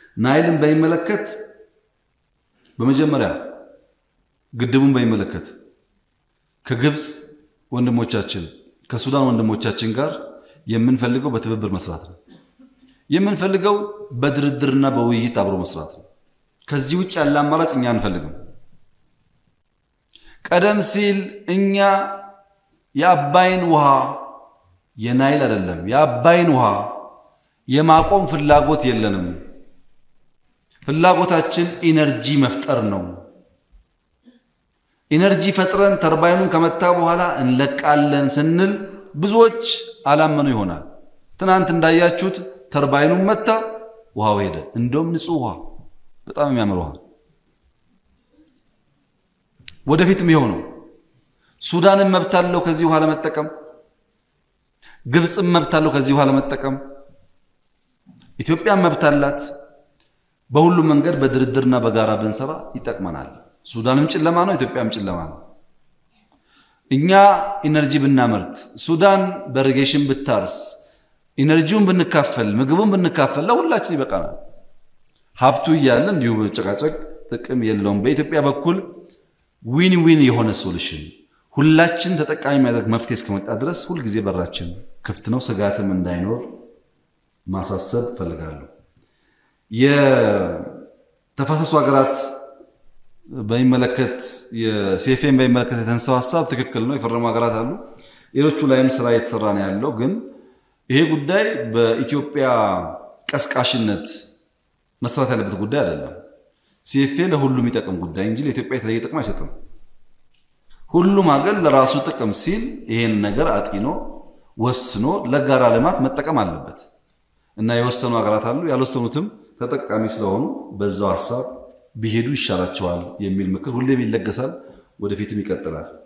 ናይልን በሚመለከት በመጀመሪያ ግድቡን በሚመለከት ከግብፅ ወንድሞቻችን ከሱዳን ወንድሞቻችን ጋር የምንፈልገው በትብብር መስራት ነው። የምንፈልገው በድርድርና በውይይት አብሮ መስራት ነው። ከዚህ ውጭ ያለ አማራጭ እኛ አንፈልግም። ቀደም ሲል እኛ የአባይን ውሃ የናይል አይደለም የአባይን ውሃ የማቆም ፍላጎት የለንም። ፍላጎታችን ኢነርጂ መፍጠር ነው። ኢነርጂ ፈጥረን ተርባይኑን ከመታ በኋላ እንለቃለን ስንል ብዙዎች አላመኑ ይሆናል። ትናንት እንዳያችሁት ተርባይኑን መታ፣ ውሃው ሄደ። እንደውም ንጹህ ውሃ፣ በጣም የሚያምር ውሃ። ወደፊትም ይኸው ነው። ሱዳንም መብት አለው ከዚህ ውሃ ለመጠቀም፣ ግብፅም መብት አለው ከዚህ ውሃ ለመጠቀም፣ ኢትዮጵያም መብት አላት። በሁሉም መንገድ በድርድርና በጋራ ብንሰራ ይጠቅመናል። ሱዳንም ጨለማ ነው፣ ኢትዮጵያም ጨለማ ነው። እኛ ኢነርጂ ብናመርት፣ ሱዳን በኢሪጌሽን ብታርስ፣ ኢነርጂውን ብንካፈል፣ ምግቡን ብንካፈል ለሁላችን ይበቃናል። ሀብቱ እያለ እንዲሁ መጨቃጨቅ ጥቅም የለውም። በኢትዮጵያ በኩል ዊን ዊን የሆነ ሶሉሽን ሁላችን ተጠቃሚ የሚያደርግ መፍትሄ እስከመጣ ድረስ ሁልጊዜ በራችን ክፍት ነው። ስጋትም እንዳይኖር ማሳሰብ እፈልጋለሁ። የተፋሰሱ ሀገራት በሚመለከት የሴፌን በሚመለከት የተነሳው ሀሳብ ትክክል ነው። የፈረሙ ሀገራት አሉ። ሌሎቹ ላይም ስራ እየተሰራ ነው ያለው። ግን ይሄ ጉዳይ በኢትዮጵያ ቀስቃሽነት መስራት ያለበት ጉዳይ አይደለም። ሲኤፍኤ ለሁሉም የሚጠቅም ጉዳይ እንጂ ለኢትዮጵያ የተለየ ጥቅም አይሰጥም። ሁሉም ሀገር ለራሱ ጥቅም ሲል ይሄን ነገር አጢኖ ወስኖ ለጋራ ልማት መጠቀም አለበት እና የወሰኑ ሀገራት አሉ። ያልወሰኑትም ተጠቃሚ ስለሆኑ በዛው ሀሳብ ቢሄዱ ይሻላቸዋል የሚል ምክር ሁሌም ይለገሳል፣ ወደፊትም ይቀጥላል።